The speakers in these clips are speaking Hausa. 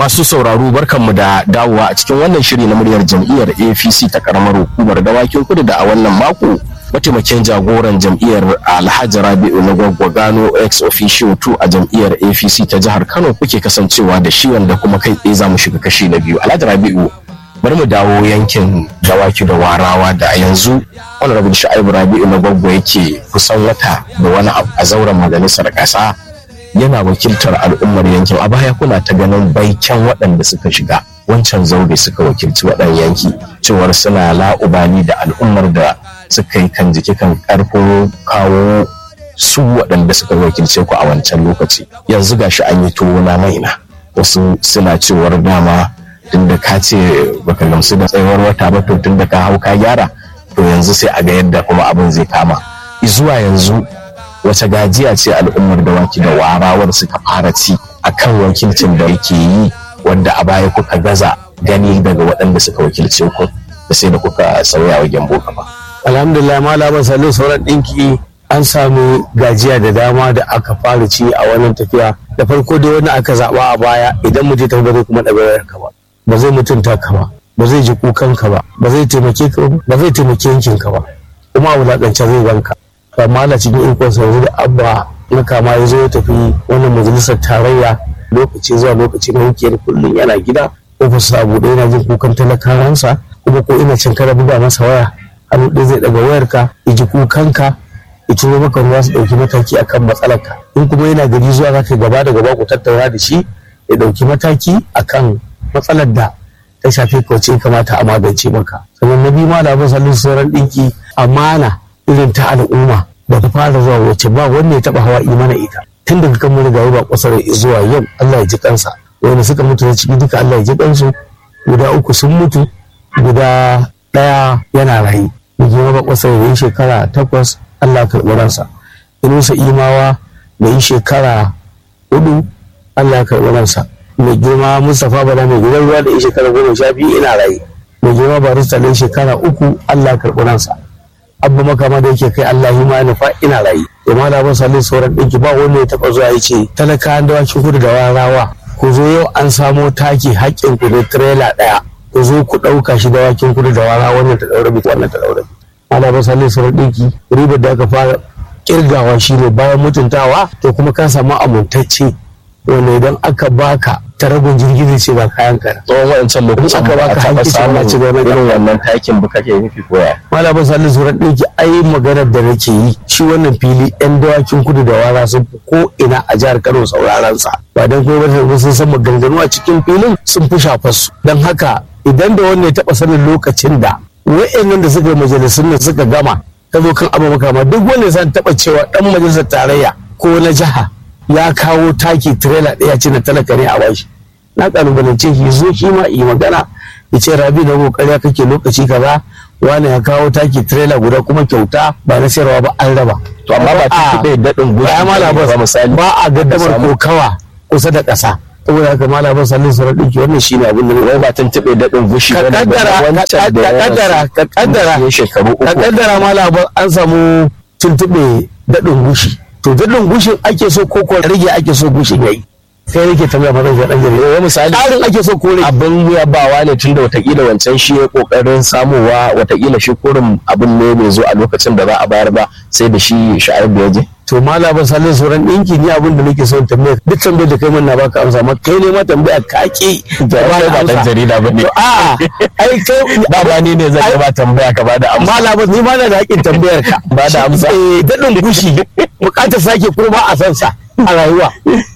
Masu sauraro barkanmu da dawowa a cikin wannan shiri na muryar jam'iyyar APC ta karamar hukumar dawakin kudu da a wannan mako mataimakin jagoran jam'iyyar Alhaji Rabi'u na Gwaggwagano ex officio 2 a jam'iyyar APC ta jihar Kano kuke kasancewa da shi wanda kuma kai tsaye za mu shiga kashi na biyu. Alhaji Rabi'u bari mu dawo yankin dawaki da warawa da a yanzu honorable Sha'ibu Rabi'u na Gwaggwa yake kusan wata da wani abu a zauren majalisar ƙasa yana wakiltar al'ummar yankin a baya kuna ta ganin baiken waɗanda suka shiga wancan zaube suka wakilci waɗannan yanki cewar suna la'ubali da al'ummar da suka yi kan jiki kan ƙarfin kawo su waɗanda suka wakilce ku a wancan lokaci yanzu gashi an yi tuwo na maina wasu suna cewar dama tunda ka ce baka gamsu da tsayuwar wata ba to tunda ka hau ka gyara to yanzu sai a ga yadda kuma abin zai kama zuwa yanzu wace gajiya ce al'ummar dawaki da warawar suka fara ci a kan wakilcin da yake yi wanda a baya kuka gaza gani daga waɗanda suka wakilce ku da sai da kuka sauya wa gyambo kafa. alhamdulillah malaman salo sauran ɗinki an samu gajiya da dama da aka fara ci a wannan tafiya da farko dai wani aka zaɓa a baya idan mutum ta ba zai kuma ɗaga ka ba ba zai mutunta ka ba ba zai ji kukan ka ba ba zai taimake ka ba ba zai taimake yankin ka ba kuma a wulaƙance zai ganka amma Allah cikin ikon sa yanzu da abba na kama ya zo ya tafi wannan majalisar tarayya lokaci zuwa lokaci na hukiyar kullum yana gida ofis a buɗe yana jin kukan talakawansa kuma ko ina cin kara buga masa waya hannu ɗaya zai ɗaga wayarka ya ji kukanka ya turo maka ruwa su ɗauki mataki akan matsalarka in kuma yana gari zuwa za ka gaba da gaba ku tattauna da shi ya ɗauki mataki akan matsalar da ta shafi kauce kamata a magance maka sannan na biyu ma da abin sallin sauran ɗinki amana irin ta al'umma da ta fara zuwa wacce ba wanda ya taba hawa imana ita tun daga kan mun ba kusar zuwa yau Allah ya ji kansa wanda suka mutu na ciki duka Allah ya ji kansu guda uku sun mutu guda daya yana rayu da girma ba kusar da yi shekara takwas Allah ya karɓi ransa inusa imawa da yi shekara hudu Allah ya karɓi ransa mai girma Mustapha Bala mai gidan ruwa da yi shekara goma sha biyu ina rayu mai girma Barista da yi shekara uku Allah ya karɓi ransa abu makama da yake kai Allah ma nufa ina rayu amma da ban sallin sauran ɗinki ba wanda ya taɓa zuwa ya ce talaka an dawakin kudu da warawa ku zo yau an samo taki haƙƙin ku da tirela ɗaya ku zo ku ɗauka shi dawakin kudu da warawa wannan ta ɗaura biki wannan ta ɗaura biki amma ban sallin sauran ɗinki ribar da aka fara kirgawa shine bayan mutuntawa to kuma ka samu amintacce wanda idan aka baka ta rabin jirgi zai ce ba kayan ka tsawon wancan lokacin aka baka taɓa hankici samun ba ci gaba da irin wannan takin ba kake nufi koya malamin salisu suran ɗinki ai maganar da nake yi shi wannan fili yan dawakin kudu da wara sun fi ko ina a jihar kano sauraron sa ba dan kuma ba sun san maganganu a cikin filin sun fi shafar su don haka idan da wanda ya taɓa sanin lokacin da wa'annan da suka yi majalisun nan suka gama ta zo kan abu makama duk wanda ya taɓa cewa ɗan majalisar tarayya ko na jiha ya kawo taki tirela ɗaya ce na talaka ne a bashi na kalubalance shi zo shi ma yi magana ya ce rabi da kokari kake lokaci kaza wani ya kawo taki trailer guda kuma kyauta ba na sayarwa ba an raba to amma ba ta taɓa daɗin gushi ba ma labar ba misali ba a gaddamar kokawa kusa da ƙasa saboda haka ma labar sallin sauran ɗinki wannan shi ne abin da wai ba tun taɓa daɗin gushi ka ba ne ba kaddara wancan da ka ya kaddara rasu ka kaddara ya shekaru uku ka kaddara ma labar an samu tuntuɓe daɗin gushi to daɗin gushin ake so ko ko rage ake so gushin yayi sai yake tambaya ma zan ga ɗan jarida wai misali tsarin ake so ko rage abin yabawa ne tunda watakila wancan shi ya kokarin samowa watakila shi kurin abin ne bai zo a lokacin da za a bayar ba sai da shi sha'ar da ya je to malamin sallin sauran ɗinki ni abin da nake son tambaya duk tambayar da kai min na baka amsa amma kai ne ma tambaya ka ki da ya ba dan jarida ba ne to a ai kai ba ba ni ne zan yi ba tambaya ka ba da amsa malamin ni ma na da haƙin tambayar ka Ba da amsa. eh dadin gushi bukatar sake ko ba a san sa a rayuwa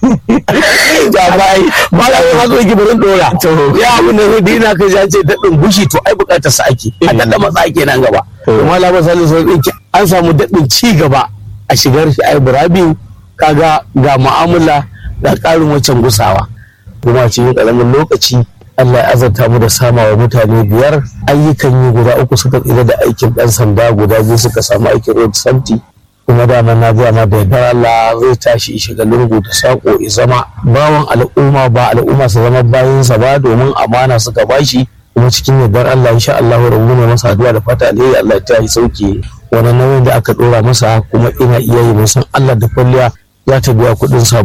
da bai malamin ma zo yake barin dora To. ya abin da zai dina ka ja ce dadin gushi to ai bukatar sa ake a dada matsa ake nan gaba To. to malamin sallin sauran ɗinki an samu dadin ci gaba a shigar shi ai burabiu kaga ga mu'amala da ƙarin waccan gusawa kuma cikin ƙaramin lokaci Allah ya azarta mu da sama wa mutane biyar ayyukan yi guda uku suka tsira da aikin ɗan sanda guda biyu suka samu aikin road safety kuma dama na gaya ma da yardar Allah zai tashi shiga lungu da sako ya zama bawan al'umma ba al'umma su zama bayansa ba domin amana suka bashi kuma cikin yardar Allah insha Allah rabu ne masa addu'a da fata alheri Allah ya tashi sauke wani nauyin da aka dora masa kuma ina iya yi san Allah da kwalliya za ta biya kuɗin sabulu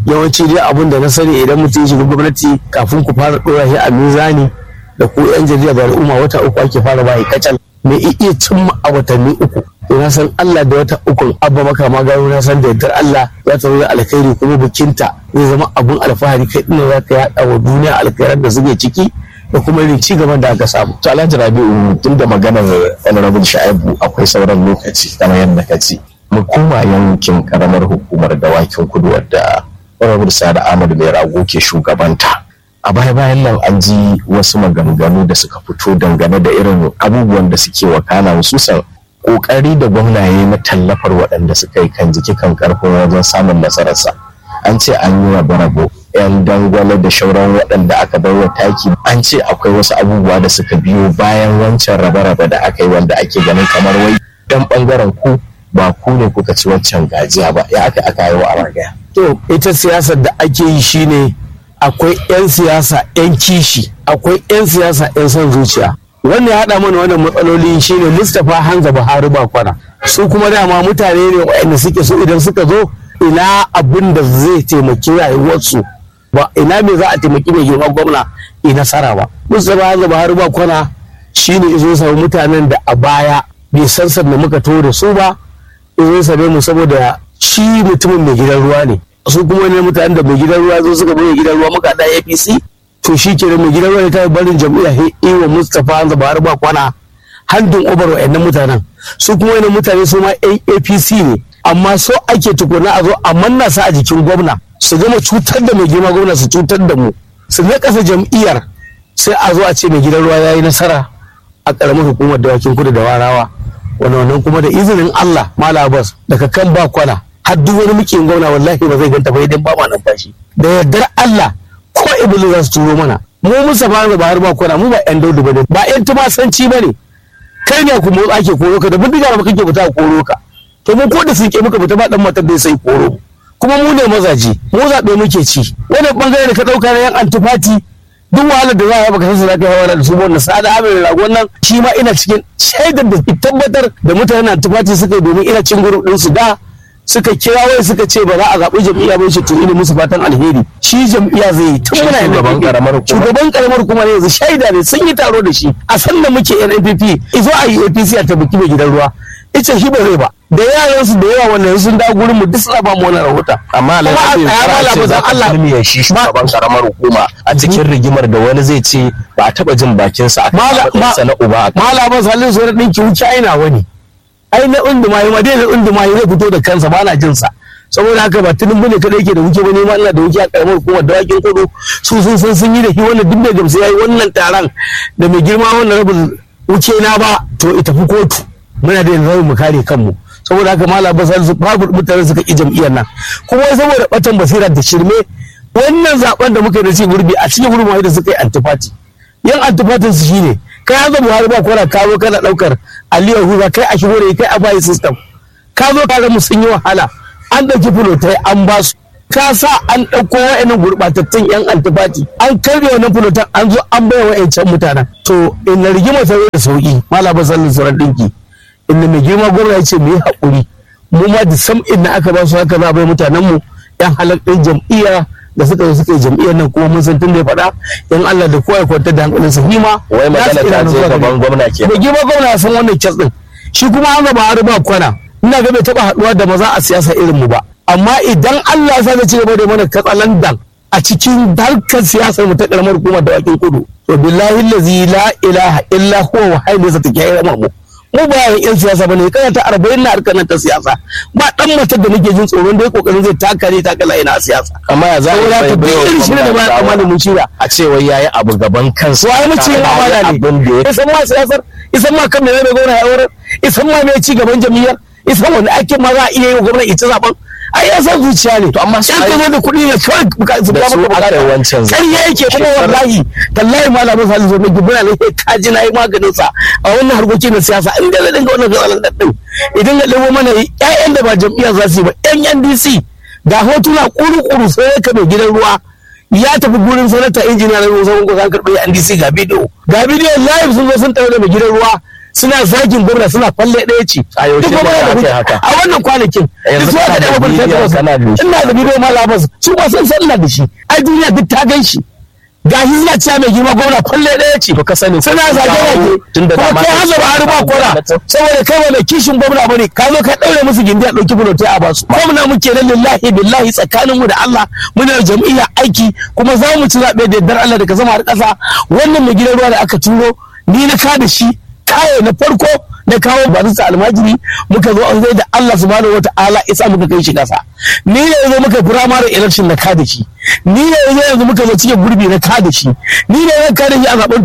yawanci dai abin da na sani idan mutum ya shiga gwamnati kafin ku fara ɗora shi a mizani da ku yan jarida da al'umma wata uku ake fara bayi kacal mai iya cimma a watanni uku to na san Allah da wata ukun abba maka ma gano na san da yardar Allah za ta zo da alkhairi kuma bikinta zai zama abun alfahari kai ɗin za ka yaɗa wa duniya alkhairar da suke ciki da kuma irin ci gaban da aka samu. To Alhaji Rabi'u tun da maganar Honorable Sha'ibu akwai sauran lokaci kamar yadda ka ce. Mu koma yankin karamar hukumar dawakin kudu wadda Honorable Sa'ad Ahmad mai rago ke shugabanta. A baya bayan nan an ji wasu maganganu da suka fito dangane da irin abubuwan da suke wakana hususan kokari da gwamnaye na tallafar waɗanda suka yi kan jiki kan karfin wajen samun nasararsa. An ce an yi wa rabo 'yan dangwale da shauran waɗanda aka bai wa taki an ce akwai wasu abubuwa da suka biyo bayan wancan rabe-rabe da aka yi wanda ake ganin kamar wai dan ɓangaren ku ba ku ne kuka ci wancan gajiya ba ya aka aka yi wa a To ita siyasar da ake yi shine akwai 'yan siyasa 'yan kishi akwai 'yan siyasa 'yan son zuciya wannan ya haɗa mana wannan matsaloli shine Mustapha Hanza Buhari ba kwana su kuma dama mutane ne waɗanda suke so idan suka zo ina abin da zai taimaki rayuwarsu ba ina me za a taimaki mai girma gwamna yi nasara ba mustapha hanzu buhari ba kwana shine izo samu mutanen da a baya bai san da muka to da su ba izo same mu saboda shi mutumin mai gidan ruwa ne su kuma ne mutanen da mai gidan ruwa zo suka bai gidan ruwa muka da apc to shi ke mai gidan ruwa ne ta barin jam'iyya he iwa mustapha hanzu buhari ba kwana handin obar wa'annan mutanen su kuma wani mutane su ma apc ne amma so ake tukuna a zo a manna su a jikin gwamna su gama cutar da mai girma gwamna su cutar da mu su na kasa jam'iyyar sai a zo a ce mai gidan ruwa ya yi nasara a ƙaramin hukumar dawakin kudu da warawa wani wannan kuma da izinin Allah mala bas daga kan ba kwana har duk wani mukin gwamna wallahi ba zai ganta ba idan ba ma numfashi da yardar Allah ko iblis za su turo mana mu musa ba da bahar ba kwana mu ba yan daudu ba ne ba yan tumasanci ba ne kai ne ku motsa ke koro ka da bindiga ba kake fita koro ka to mu ko da sun ke muka fita ba dan matar da sai koro kuma mu ne mazaje mu zaɓe muke ci wani bangare da ka ɗauka na yan antifati duk wahalar da za a baka san su za ka yi da su wannan sa'ada abin ragon nan shi ma ina cikin shaidar da tabbatar da mutanen antifati suka yi domin ina cin gurin ɗinsu da suka kira wai suka ce ba za a zaɓi jam'iyya ba shi to ina musu fatan alheri shi jam'iyya zai yi tun muna shugaban karamar hukuma shugaban karamar hukuma ne yanzu shaida ne sun yi taro da shi a san da muke NNPP izo a yi APC a tabbaki mai gidan ruwa ita shi ba zai ba da yaran su da yawa wannan sun dawo gurin mu duk suna ba mu wannan rahoton amma Kuma a alhaji tsaya fara ce malam za ka Allah. turmiya shi shugaban karamar hukuma a cikin rigimar da wani zai ce ba a taba jin bakinsa a Mala- kan ma- na uba a kan malaman salin su ɗin ki wuce aina wani ai na unduma yi madai na unduma yi zai fito da kansa ba na jin sa saboda haka ba tunin bane kada yake da wuce ba ne ma ina da wuce a karamar hukumar dawakin kudu su sun san sun yi da shi wannan duk da gamsu yayi wannan taron da mai girma wannan rabin wuce na ba to ita fi kotu muna da yanzu mu kare kanmu saboda haka malam basal su babu mutane suka ki jam'iyyar nan kuma wai saboda batan basira da shirme wannan zaben da muka yi da ci gurbi a cikin gurbi da suka yi antifati yan antifatin su shine kai an zo buhari ba kora ka zo kana daukar aliyar huza kai a shigo da kai a bayi system ka zo ka ga mu sun yi wahala an dauki fulotai an ba su ka sa an dauko wa'annan gurbatattun yan antifati an karbe wannan fulotan an zo an bai wa'ancan mutanen to in na rigima ta zo da sauki malaba sallin suran dinki inda mai girma gwamna ya ce mu yi haƙuri mu ma da sam inda aka ba su haka za a bai mutanen mu yan halattun jam'iyya da suka zo suka yi jam'iyyar nan kuma mun san tun da ya faɗa yan Allah da kowa ya kwantar da hankalin sa hima wai magana ta je gaban gwamna ke mai girma gwamna ya san wannan kes din shi kuma an gaba har ba kwana ina ga bai taɓa haɗuwa da maza a siyasa irin mu ba amma idan Allah ya sa zai ci gaba da mana katsalandan a cikin harkar siyasar mu ta karamar hukumar da wakin kudu to billahi allazi la ilaha illa huwa wa hayy sa take yi mu mu ba yan yan siyasa bane kana ta 40 na harkar nan ta siyasa ba dan matar da nake jin tsoron dai kokarin zai taka ne taka layi na siyasa amma ya za a saboda yi ka duk irin shi da ba ya kamata mu shira a ce wai yayi abu gaban kansa wa mu ce ma mala ne abin da ya isan ma siyasar isan ma kan me zai gona ya aurar isan ma me ci gaban jami'ar isan wani ake ma za a iya yi wa gwamnati ita zaben ai ya san zuciya ne To amma su yan ai- ka zo da kuɗi ne kawai buka- su Da biya su maka aka yi bukata. wancan zaɓe. ƙarya yake kuma Shekarar- wallahi tallahi malamin salisu zo mai gibira ne ka ji na yi maganin sa a wannan harkokin na siyasa in da zai dinga wannan gatsalan daɗin idan ga ɗebo mana ƴaƴan da ba jam'iyyar za su yi ba ƴan NDC ga hotuna kuru-kuru sai ka mai gidan ruwa ya tafi gurin sanata injiniya na ruwan sabon kusan karɓi NDC ga bidiyo ga bidiyo live sun zo sun tafi da mai gidan ruwa suna zagin gwamna suna falle ɗaya ce A yaushe Duk ne gwamna da aka yi hujja. haka? a wannan kwanakin Yanzu duk su kana aka da dawo bidiyon, burtsatsar kana da shi. ina da bidiyo ma labas su ba san sallah da shi ai duniya duk ta gan shi ga shi suna cewa mai girma gwamna falle ɗaya ce to ka sani suna zage zage tun da kuma dama kai hanzar har ba kora saboda kai wanda kishin gwamna bane ka zo ka daure musu gindi a dauki bulotai a basu gwamna muke nan lillahi billahi tsakanin mu da Allah muna da jam'iyya aiki kuma za mu ci zabe da yardar Allah daga sama har ƙasa wannan mai gidan ruwa da aka turo ni na ka da shi kayo na farko na kawo barista almajiri muka zo an zai da Allah subhanahu wata'ala isa muka kai shi kasa ni ne yanzu muka primary election na kada shi ni ne yanzu yanzu muka zo cikin gurbi na kada shi ni ne zan kada shi a zaben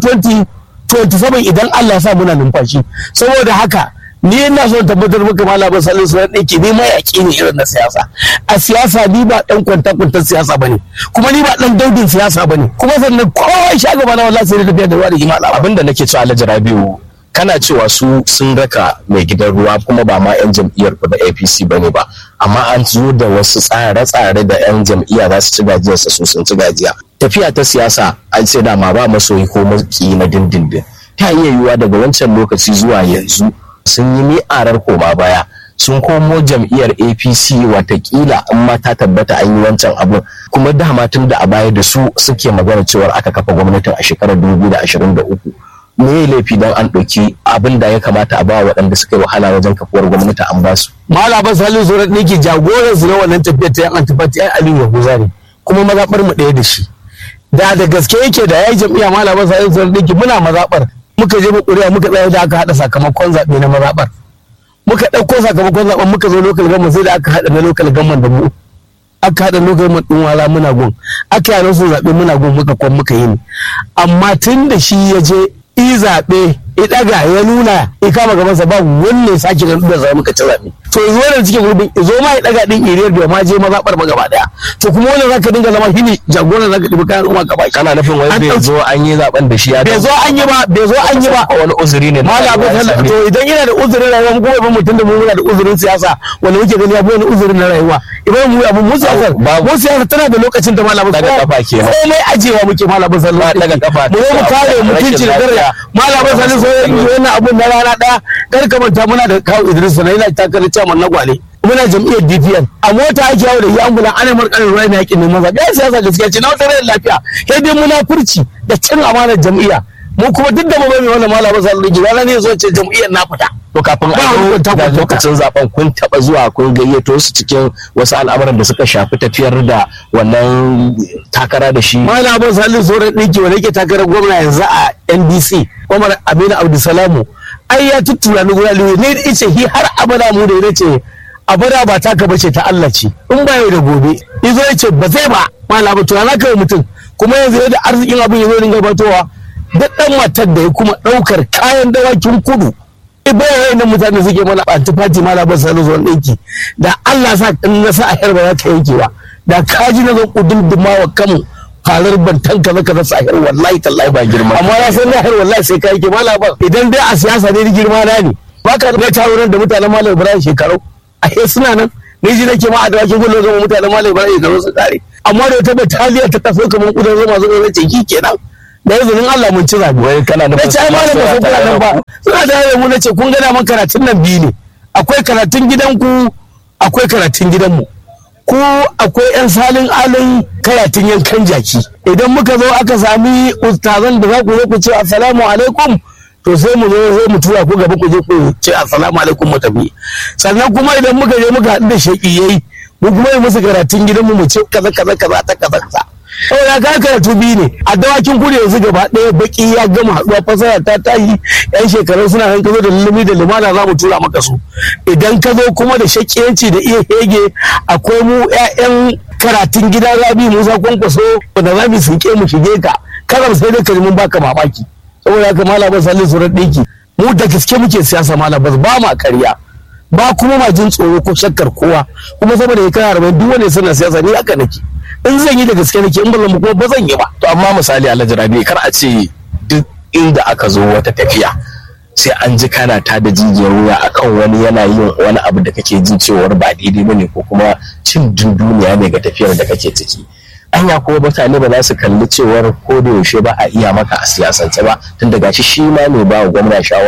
2027 idan Allah ya sa muna numfashi saboda haka ni ina so tabbatar maka malamin salin su ɗin ke ni mayaƙi ne irin na siyasa a siyasa ni ba ɗan kwanta kwantar siyasa bane kuma ni ba ɗan daudin siyasa bane kuma sannan kowa sha gaba na wallahi sai da tafiya da ruwa da hima al'amari abinda nake cewa Alhaji Rabiu kana cewa su sun raka mai gidan ruwa kuma ba ma 'yan jam'iyyar ku da APC bane ba amma an zo da wasu tsare-tsare da 'yan jam'iyya za su ci gajiyarsa su sun ci gajiya tafiya ta siyasa an ce dama ba masoyi ko maki na dindindin ta iya yiwuwa daga wancan lokaci zuwa yanzu sun yi mi'arar koma baya sun komo jam'iyyar apc watakila in ma ta tabbata an yi wancan abun kuma dama tun da a baya da su suke magana cewar aka kafa gwamnatin a shekarar 2023 me ya laifi don an ɗauki abin da ya kamata a ba waɗanda suka yi wahala wajen kafuwar gwamnati an ba su malaman salin su ne ke jagoran su na wannan tafiyar ta yan antifati ai aliyu yahuza ne kuma mazaɓar mu ɗaya da shi da da gaske yake da yayi jam'iyya malaman salin su ne ke muna mazaɓar muka je mu ƙuri'a muka tsaya da aka haɗa sakamakon zaɓe na mazaɓar muka ɗauko sakamakon zaɓen muka zo lokal gamman sai da aka haɗa na lokal gamman da mu aka haɗa lokal gamman ɗin wala muna gun aka yi su zaɓe muna gun muka kwan muka yi ne amma tun da shi ya je i zaɓe i ɗaga ya nuna ya kama gabansa ba wanne sake da da zama muka ci zaɓe to yanzu wannan cikin gurbin zo ma ya ɗaga ɗin iriyar bai ma je mazaɓar ba gaba ɗaya to kuma wannan zaka dinga zama shi ne jagoran zaka ɗibi kayan umma gaba kana nufin wai An bai ɗauki- zo an yi zaben da shi ya bai zo an yi ba bai zo an yi ba wani uzuri ne na mala abu rayuwa ya sallah same to idan yana da uzurin rayuwa mu kuma ibn mutum da mu muna da uzurin siyasa wanda muke gani ya bi wani uzurin na rayuwa idan mu abu mu siyasa Babu. mu siyasa tana da lokacin da malamu Daga kafa kenan. komai ajewa muke malamu sallah Ba daga kafa. mu zo mu kare Rashin mutunci da daraja lafiya. malamu sallah sai wannan abun na rana daya kar ka manta muna da kawo Idris na yana takarar chairman na gwale muna jam'iyyar DPN a mota ake yawo da yi ambulan ana markarin ruwa na yakin neman zaɓe ya siyasa gaskiya ce na wata rayar lafiya sai dai munafurci da cin amanar jam'iyya mu kuma duk da mu bai wannan malamin sallah ji rana ne zo ce jam'iyyar na fita to kafin Ba a wani zo kwanta da kwanta. lokacin zaben kun taba zuwa kun gayyato su cikin wasu al'amuran da suka shafi tafiyar da wannan takara da shi malamin salih sauran ɗinki wanda yake takarar gwamna yanzu a ndc umar aminu abdulsalamu ai ya tuttura ni guda liwe ne da ice hi har abada mu da ya ce abada ba taka bace ta Allah ce in ba yau da gobe yazo ya ce ba zai ba malamin to na kai mutum kuma yanzu yadda arzikin abin yazo dinga batowa duk dan matar da ya kuma daukar kayan dawakin kudu ibrahim na mutane suke mana antifati malamin salih sauran ɗinki da Allah sa in na sa a yar ba za ta yanke ba da kaji na zo kudin wa kanmu farar bantan kaza kaza sahir wallahi tallahi ba girma amma ya san lahir wallahi sai kai ke mala ba idan dai a siyasa ne ni girma na ne baka da taro nan da mutanen malam ibrahim shekaru a he suna nan ni ji nake ma a dawakin gullo zama mutanen malam ibrahim shekaru su kare amma da wata bataliya ta taso kamar kudan zama zo ne ce ki kenan da izinin Allah mun ci zabi wai kana na nufin ce ai malam ba su kula nan ba suna da yawa mu na ce kun gana man karatun nan biyu ne akwai karatun gidanku akwai karatun gidanmu ko akwai 'yan salin alin karatun yankan jaki idan muka zo aka sami ustazan da za ku zo ku ce assalamu alaikum to sai mu zo sai mu tura ku gaba ku je ku ce assalamu alaikum mu tafi sannan kuma idan muka je muka haɗu da shaƙiyai mu kuma yi musu karatun gidanmu mu ce kaza kaza kaza ta kaza kaza saboda ka karatu biyu ne a dawakin kudu yanzu gaba ɗaya baki ya gama haɗuwa fasara ta tashi yan shekaru suna nan ka zo da lulumi da lumana za mu tura maka su idan ka zo kuma da shakiyanci da iya hege akwai mu 'ya'yan karatun gidan rabi musa kwankwaso wanda za mu sinke mu shige ka karam sai dai ka ji mun baka mamaki saboda haka malamin sallin surar ɗinki mu da gaske muke siyasa malamin ba ma karya ba kuma ma jin tsoro ko shakkar kowa kuma saboda ya kana rabin duk wanda suna siyasa ni haka nake in zan yi da gaske nake in ba zan kuma ba zan yi ba to amma misali Alhaji Rabi kar a ce duk inda aka zo wata tafiya sai an ji kana ta da jijiyar wuya akan wani yana yin wani abu da kake jin cewar ba daidai bane ko kuma cin dunduniya ne ga tafiyar da kake ciki anya kuma mutane ba za su kalli cewar ko da yaushe ba a iya maka a siyasance ba tun daga shi shi ma mai ba wa gwamna shawara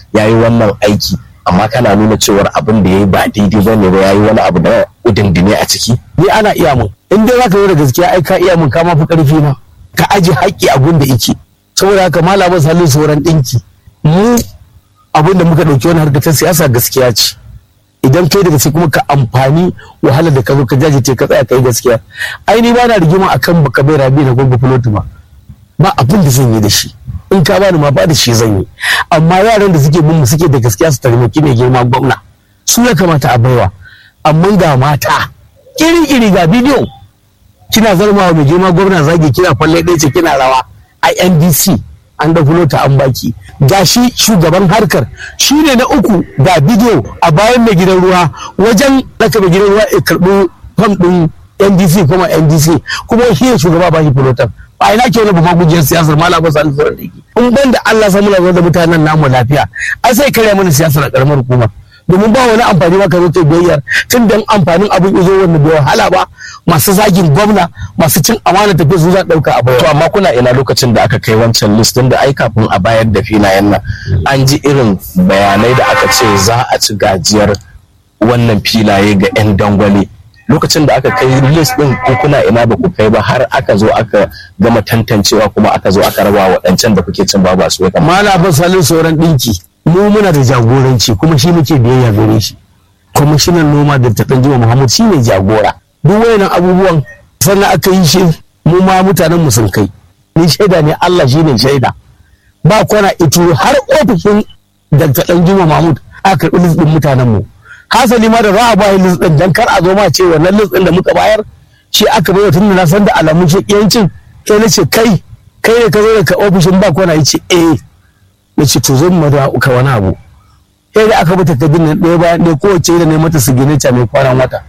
ya yi wannan aiki amma kana nuna cewar abin da ya yi ba daidai ba ne ba ya yi wani abu da udindine a ciki ni ana iya mun in dai zaka yi da gaskiya ai ka iya mun ka ma fi karfi na ka aje haƙƙi abun da yake saboda haka malamin salin sauran ɗinki mu abin da muka ɗauki wani harkar ta siyasa gaskiya ce idan kai da gaske kuma ka amfani wahalar da ka zo ka jajirce ka tsaya kai gaskiya ai ni ba na rigima akan baka bai rabi na gwagwa filoti ba ba abin da zan yi da shi in ka bani ma ba da shi zan yi amma yaran da suke bin mu suke da gaskiya su taimaki mai girma gwamna su ya kamata a baiwa amma ga mata iri-iri ga bidiyo kina zarmawa mai girma gwamna zagi kina falle ɗaya ce kina rawa a ndc an da ta an baki ga shi shugaban harkar shi ne na uku ga bidiyo a bayan mai gidan ruwa wajen raka mai gidan ruwa ya karɓi fam ɗin ndc kuma ndc kuma shi ne shugaba ba shi fulotan a ina ke wani babban gujiyar siyasar malam ba sani sauran dake in ban da Allah samu lafiya da mutanen namu lafiya an sai karya mana siyasar a karamar hukuma domin ba wani amfani ba ka zo ta biyayyar tun da amfanin abin izo wanda bai wahala ba masu zagin gwamna masu cin amana tafiya su za ɗauka a baya. to amma kuna ina lokacin da aka kai wancan list din da ai kafin a bayar da filayen nan an ji irin bayanai da aka ce za a ci gajiyar wannan filaye ga 'yan dangwale lokacin da aka kai list din ko kuna ina ba ku kai ba har aka zo aka gama tantancewa kuma aka zo aka raba waɗancan da kuke cin babu su ya Malamin salin sauran ɗinki mu muna da jagoranci kuma shi muke biyayya gare shi kwamishinan noma da ta jima muhammad shi ne jagora duk wayannan abubuwan sannan aka yi shi mu ma mutanen mu sun kai ni shaida ne allah shi ne shaida ba kwana ito har ofishin da ta jima mahmud aka karɓi list ɗin mutanen mu hasali ma da za a ba list ɗin dan kar a zo ma ce wannan list ɗin da muka bayar shi aka bai tun da na san da alamun shakiyancin sai na ce kai kai ne ka zo daga ofishin ba kwana ya ce eh na ce to zan mada ka wani abu sai da aka bata takardun nan ɗaya bayan ɗaya kowace da ne mata signature mai kwanan wata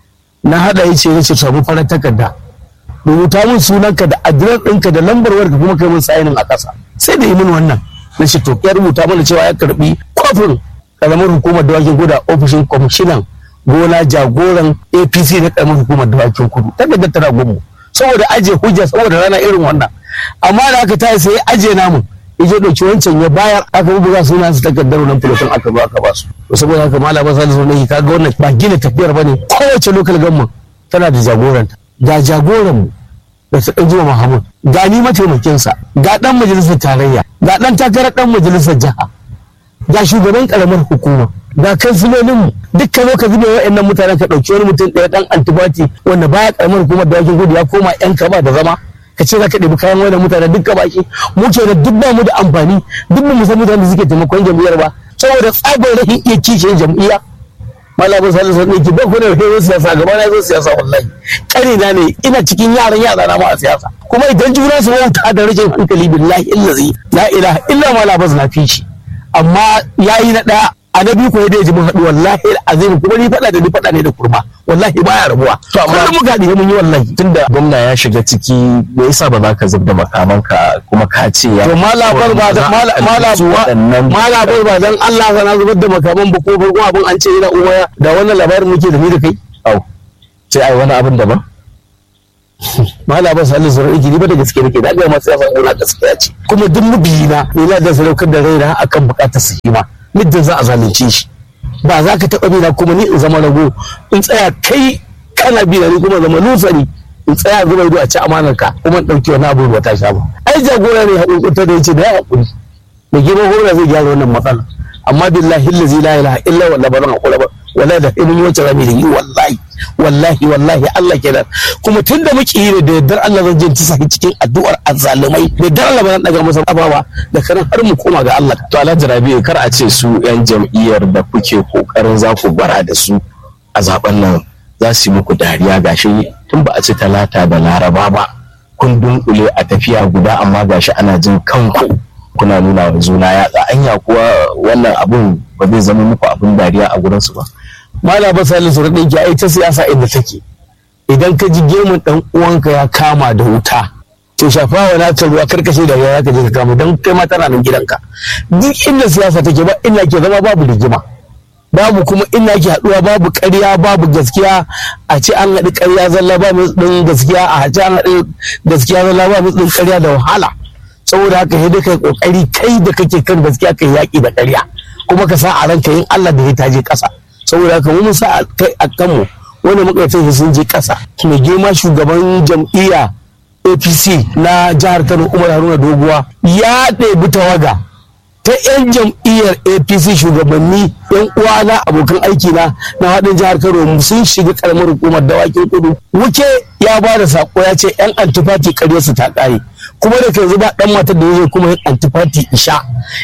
na haɗa ya ce na ce samu farar takarda rubuta min sunanka da adirar ɗinka da lambar wayarka kuma kai min sayinin a ƙasa sai da yi min wannan na ce to ya rubuta mana cewa ya karɓi kofin ƙaramar hukumar dawakin kudu a ofishin kwamishinan gona jagoran apc na ƙaramar hukumar dawakin kudu takardar tana gumu saboda ajiye hujja saboda rana irin wannan amma da aka tayi sai ajiye namun ya je ɗauki wancan ya bayar aka buga suna su takardar nan fulotun aka zo aka ba su to saboda haka malama salisu ne kaga wannan ba gina tafiyar bane kowace local government tana da jagoranta ga jagoran mu da ta ɗan jima Muhammad ga ni mataimakinsa ga ɗan majalisar tarayya ga ɗan takarar ɗan majalisar jiha ga shugaban ƙaramar hukuma ga kansilolin mu duk ka zo ka zube wa'annan mutanen ka ɗauki wani mutum ɗaya ɗan antibati wanda baya ƙaramar hukumar da wakin gudu ya koma yan kaba da zama ka ce za ka ɗebi kayan wani mutane duk baki mu ke da duk ba mu da amfani duk ba mu san mutane da suke taimakon jam'iyyar ba saboda tsabar rahin iya kishin jam'iyya malamin salisu ne ki ba ku da rahin siyasa gaba na zo siyasa wallahi kare na ne ina cikin yaran yara na ma a siyasa kuma idan juna su wauta da rashin hankali billahi illazi la ilaha illa malamin na fi shi amma yayi na ɗaya a na biyu ko da ji mun haɗu wallahi azim kuma ni faɗa da ni faɗa ne da kurma wallahi baya rabuwa to amma mu gadi mun yi wallahi tunda gwamna ya shiga ciki me yasa ba za ka zubda makamanka kuma ka ce ya to malabar ba da malabar malabar ba dan Allah sana zubar da makaman ba ko farko abin an ce ina uwaya da wannan labarin muke da ni da kai au sai ai wani abin daban malabar salisu ran iki ni ba da gaske nake da ga masu yasan ina gaskiya ce kuma duk mubiyina ni na da sadaukar da raina akan bukatar su ma muddin za a zalunce shi ba za ka taɓa bina kuma ni in zama rago in tsaya kai kana bina ni kuma zama nusani in tsaya zuba ido a ci amanar ka kuma in ɗauki wani abu ba ta sha ba ai jagora ne haƙurƙurta da yace da ya haƙuri mai girman hora zai gyara wannan matsala amma billahi allazi la ilaha illa walla ba zan haƙura ba wallahi da mun yi wacce rami da yi wallahi wallahi wallahi Allah kenan kuma tun da muke yi da yardar Allah zan je tisa cikin addu'ar azzalumai da yardar Allah ba zan daga masa abawa da karan har mu koma ga Allah to Alhaji Rabi'u kar a ce su yan jam'iyyar da kuke kokarin za ku gwara da su a zaben nan za su yi muku dariya gashi tun ba a ci talata da laraba ba kun dunkule a tafiya guda amma gashi ana jin kanku kuna nuna wa juna yatsa anya kuwa wannan abun ba zai zama muku abun dariya a gurinsu ba mala ba salisu da ɗinki ai ta siyasa inda take idan ka ji gemun ɗan uwanka ya kama da wuta to shafa wa naka ruwa karkashe da ya ka je ka kama don kai ma tana nan gidanka duk inda siyasa take ba ina ke zama babu rigima babu kuma ina ke haɗuwa babu ƙarya babu gaskiya a ce an haɗu ƙarya zalla ba ɗin gaskiya a ce an haɗu gaskiya zalla ba ɗin ƙarya da wahala saboda haka sai dai kai kokari kai da kake kan gaskiya kai yaƙi da ƙarya kuma ka sa a ranka yin Allah da ya taje ƙasa saboda haka mun sa kai a kanmu wanda muka yi sun je ƙasa mai girma shugaban jam'iyya apc na jihar kano umar haruna doguwa ya ɗebi tawaga ta 'yan jam'iyyar apc shugabanni 'yan uwana abokan aiki na na haɗin jihar kano sun shiga karamar hukumar dawakin kudu wuke ya ba da sako ya ce 'yan antifati ƙarya su ta ƙare kuma da yanzu ba dan matar da zai kuma yin antifati isha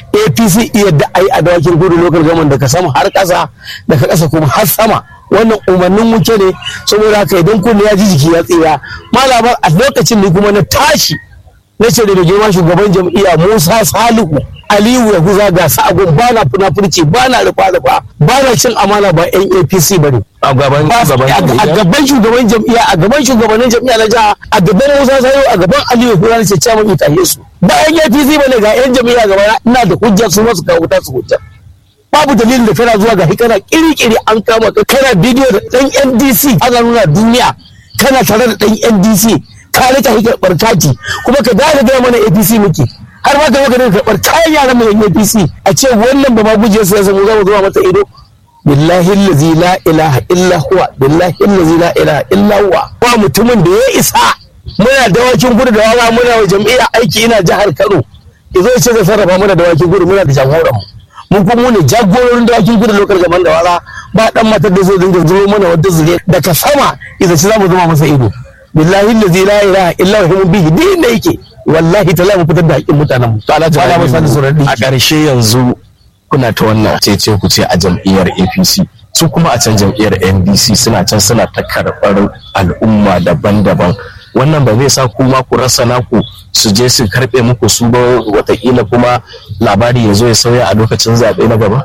apc iya da ai a dawakin kudu lokal gaman daga sama har ƙasa daga ƙasa kuma har sama wannan umarnin wuce ne saboda haka idan kunne ya ji jiki ya tsira malamar a lokacin ne kuma na tashi na ce da girma shugaban jam'iyya musa salihu aliyu ya guza ga sa'agun ba na funafurci ba na rufa rufa ba na cin amana ba yan apc ba ne a gaban a gaban shugaban jam'iyya a gaban shugabannin jam'iyya na jiha a gaban musa salihu a gaban aliyu guza na ce cewa mai tahe su ba yan apc ba ne ga yan jam'iyya gaba ina da hujja su masu kawo ta su hujja babu dalilin da kana zuwa ga kana kiri-kiri an kama ka kana bidiyo da dan ndc ana nuna duniya kana tare da dan ndc ka rika hikar barkati kuma ka dada gaya mana apc muke har ma ka maka da karɓar kayan yaran mu yan apc a ce wannan ba ma guje su ya zama zama zuwa mata ido billahi allazi la ilaha illa huwa billahi allazi la ilaha illa huwa ba mutumin da ya isa muna dawakin gudu da wawa muna wa jam'iyya aiki ina jihar Kano izo ce zai sarrafa muna dawakin gudu muna da jagoran mu mun kuma ne jagororin dawakin gudu lokal gaban da wala ba dan matar da zai dinga zuro mana wadda zure daga sama idan ci zamu zama masa ido billahi allazi la ilaha illa huwa bihi din da yake wallahi ta mu fitar da haƙƙin mutanen mu to alhaji Ba na masa da sauran a ɗinki. ƙarshe yanzu kuna ta wannan cece ku ce a jam'iyyar apc su kuma a can jam'iyyar ndc suna can suna ta karɓar al'umma daban-daban wannan ba zai sa ku ma ku rasa naku su je su karɓe muku su ba watakila kuma labari ya zo ya sauya a lokacin zaɓe na gaba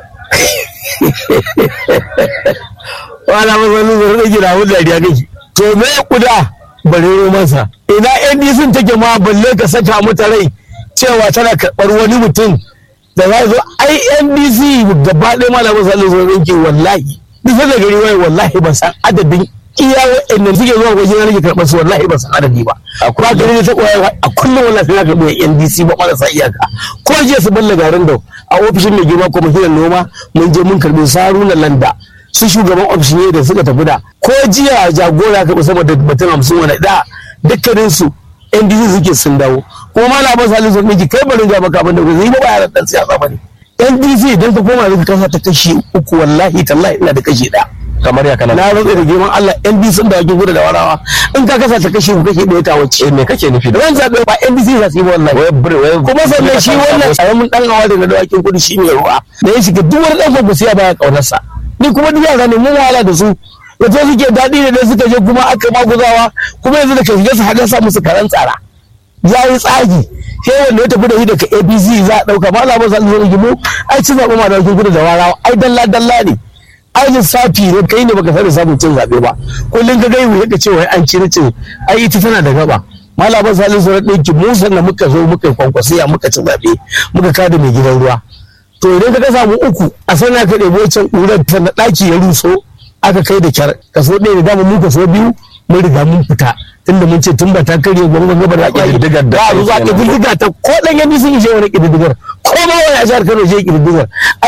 wala masanin zai rage da wani dariya kake to me kuda bare masa ina NDC take ma balle ka saka mata rai cewa tana karɓar wani mutum da za zo ai NDC gaba ɗaya malamin sallu zai rinke wallahi duk da gari wai wallahi ban san adadin iya wa'annan suke zuwa wajen rage karɓar su wallahi ban san adadi ba A ba gari da ta koya a kullum wallahi sai na karɓi NDC ba marasa iyaka ko jiya su balla garin da a ofishin mai girma kuma hirar noma mun je mun karɓi saruna landa su shugaban ofishin ne da suka tafi da ko jiya jagora ka sama da batun hamsin wani da dukkanin su NDC suke sun dawo kuma malamin salisu sun miki kai barin ga maka abin da zai ba yaran dan siyasa ba ne NDC idan ka koma zaka kasa ta kashi uku wallahi tallahi ina da kashi ɗaya kamar ya kana na rantsa da girman Allah NDC da wajen gudu da warawa in ka kasa ta kashi uku kashi ɗaya ta wace Eh, me kake nufi da ran zaɓe ba NDC za su yi ba wallahi wai bure wai kuma sannan shi wannan karamin dan hawa da na dawakin kudu shi ne ruwa da ya shiga duk wani dan kwakwasiya baya kaunarsa ni kuma duk yara ne mun wahala da su wato suke daɗi da dai suka je kuma aka maguzawa kuma yanzu da ka shiga su haɗa sa musu karan tsara ya yi tsagi sai wanda ya tafi da shi daga abc za a ɗauka ma labar sa zuwa gimu ai ci zaɓe ma dawakin kudu da warawa ai dalla dalla ne ai lissafi ne kai ne baka sani samun cin zaɓe ba kullum ka gaiwu yaka ce wai an ci na cin ai ita tana da gaba malaman salin sauran ɗinki mu sannan muka zo muka kwankwasiya muka ci zaɓe muka kada mai gidan ruwa to idan ka samu uku a sana ka ɗebo can ƙurar ta na ɗaki ya ruso aka kai da kyar kaso ɗaya da dama mu kaso biyu mun riga mun fita tunda mun ce tun ba ta karye gwamnan gabar da Ƙididdigar da ba a kai zuwa kenan. ƙididdiga ta ko ɗan yanzu sun ishe wani ƙididdigar ko ma wani a jihar Kano je ƙididdigar